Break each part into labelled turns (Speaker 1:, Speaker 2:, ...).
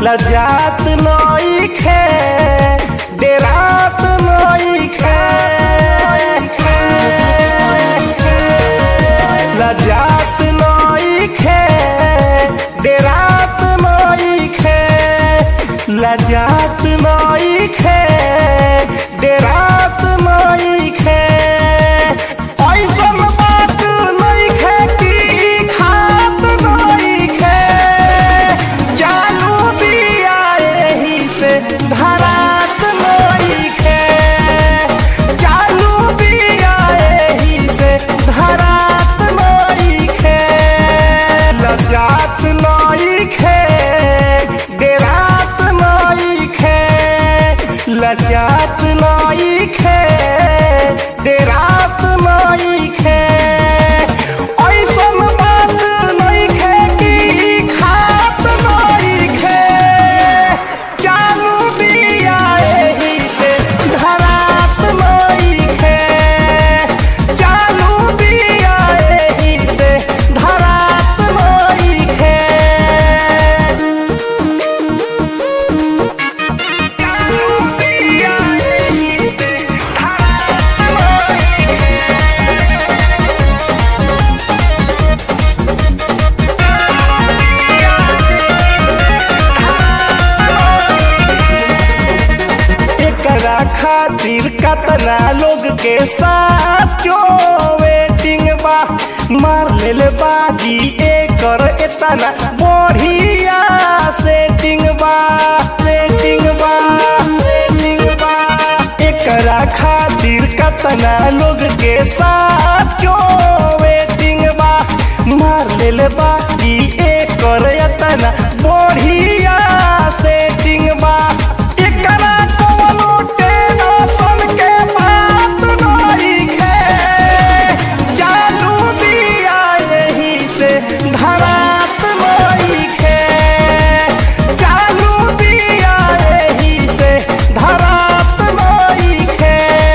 Speaker 1: लजात नइखे डेरात नइखे लजात नइखे डेरात नइखे लजात नइखे डेरात नइखे ऐसन बात नइखे कि खात नइखे चालू बिया एही से धरात नइखे चालू बिया एही से धरात नइखे लजात नइखे डेरात नइखे लजात नइखे डेरात नइखे ऐसन बात नइखे कि खात नइखे चालू बिया एही से धरात नइखे चालू बिया एही से धरात नइखे चालू बिया एही से धरात नइखे एकरा खातिर कतना लोग के साथ क्यों वेटिंग बा मार लेल बाजी एकर एतना बढ़िया सेटिंग बा सेटिंग बा सेटिंग बा एकरा खातिर कतना लोग के साथ क्यों वेटिंग बा मार लेल बाजी एकर एतना बढ़िया सेटिंग बा एकरा कवनो टेंशन के बात नइखे चालू बिया एही से धरात नइखे चालू बिया एही से धरात नइखे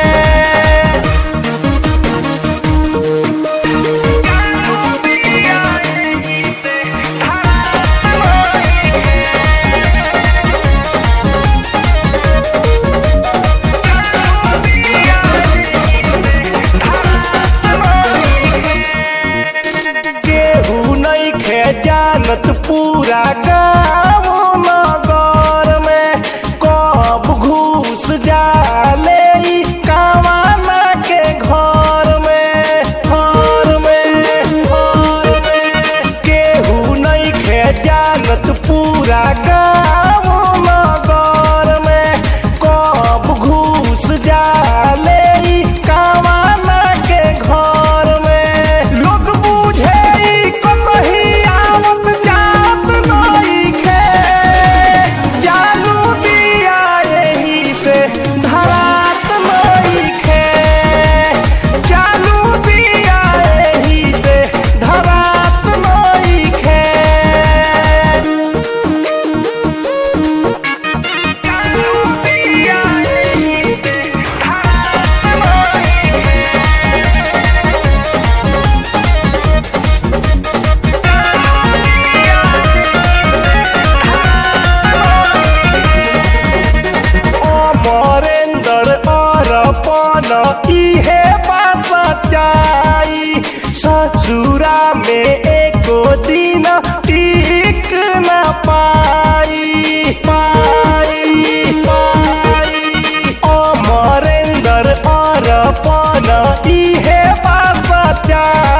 Speaker 1: चालू बिया एही से धरात नइखे केहू नइखे जानत पूरा गाँव नगर में कब घुस जाले ई कावाना के घर में घर में घर में केहू नइखे जानत पूरा गाँव नगर में कब घुस जाले ई कावाना के घर में लोग बुझे ई कतही आवत जात नइखे चालू बिया एही से धरात नइखे चालू बिया एही से धरात नइखे चालू बिया एही से धरात नइखे अमरेंद्र अरपन इहे बात सच्चाई ससुरा में एको दिन टिक न पाई पाई पाई अमरेंद्र अरपन इहे बात सच्चाई